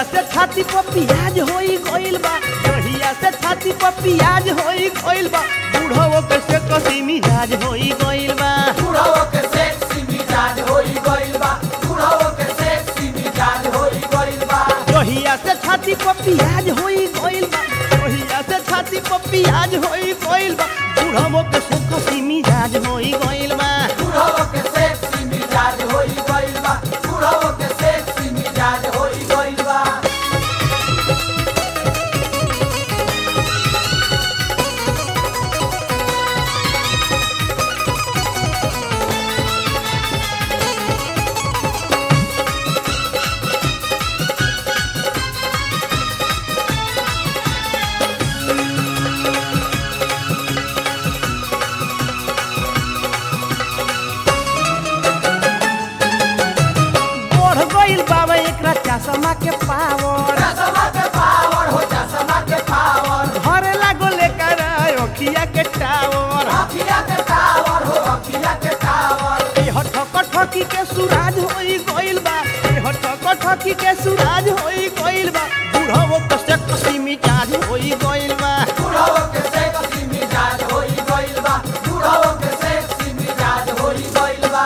से छाती पर पियाज होई गइल बा जहिया से छाती पर पियाज होई गइल बा बूढ़ो के से कसी मिजाज होई गइल बा बुढ़ाओ के सेक्सी मिजाज होई गइल बा बुढ़ाओ के सेक्सी मिजाज होई गइल बा जहिया से छाती पर पियाज होई गइल बा जहिया से छाती पर पियाज होई गइल बा बूढ़ो के से कसी मिजाज होई गइल बा बुढ़ाओ के सेक्सी मिजाज होई गइल बा बुढ़ाओ के सेक्सी मिजाज होई गइल बा बढ़ गइल बाबा एकरा चश्मा के पावर चश्मा के पावर हो चश्मा के पावर घरे लागो लेकर अखिया के टावर अखिया के टावर हो अखिया के टावर ए हठक ठकी के सुराज होई गइल बा ए हठक ठकी के सुराज होई गइल बा बूढ़ो कसे कसी मिजाज होई गइल बा बुढ़ाओ के सेक्सी मिजाज होई गइल बा बुढ़ाओ के सेक्सी मिजाज होई गइल बा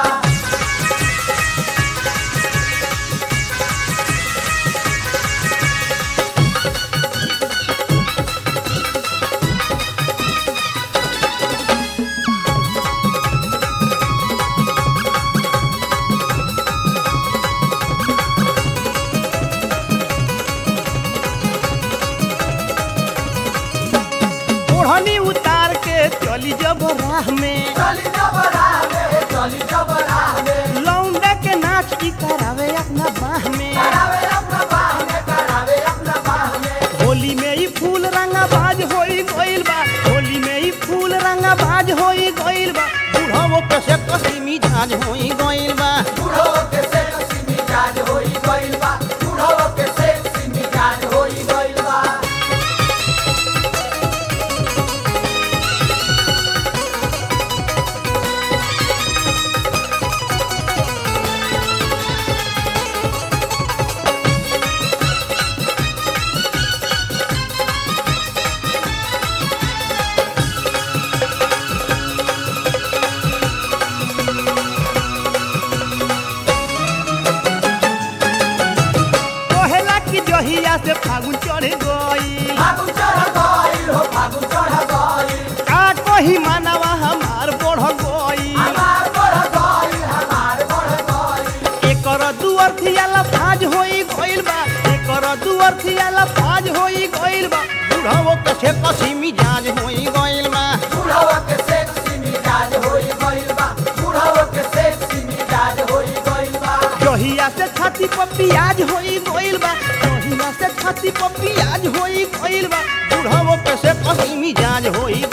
ओढ़नी उतार के चली जब राह में चली जबरा में चली जबरा में लौंडा के नाच की करावे अपना बाह में करावे अपना बाह में करावे अपना बाह में होली में ही फूल रंगा बाज होई गइल बा होली में ही फूल रंगा बाज होई गइल बा बूढ़ो कसे कसी मिजाज होई गइल बा बुढ़ो के सेक्सी मिजाज होई गइल बा बुढ़ो के सेक्सी मिजाज होई गइल बा कहेला कि जहिया से फागुन चढ़ गई फागुन चढ़ गइल हो फागुन चढ़ गइल का कही मानवा हमार बढ़ गई हमार बढ़ गइल हमार बढ़ गइल एकर दुअर थियाला फाज होई गइल बा एकर दुअर थियाला फाज होई गइल बा बुढ़ाओ कसे कसी मिजाज होई गइल बा बुढ़ो के सेक्सी मिजाज होई गइल बा बुढ़ो के सेक्सी मिजाज होई गइल बा जहिया से छाती पर पियाज होई गइल बा जहिया से छाती पर पियाज होई गइल बा बुढ़ाओ कसे कसी मिजाज होई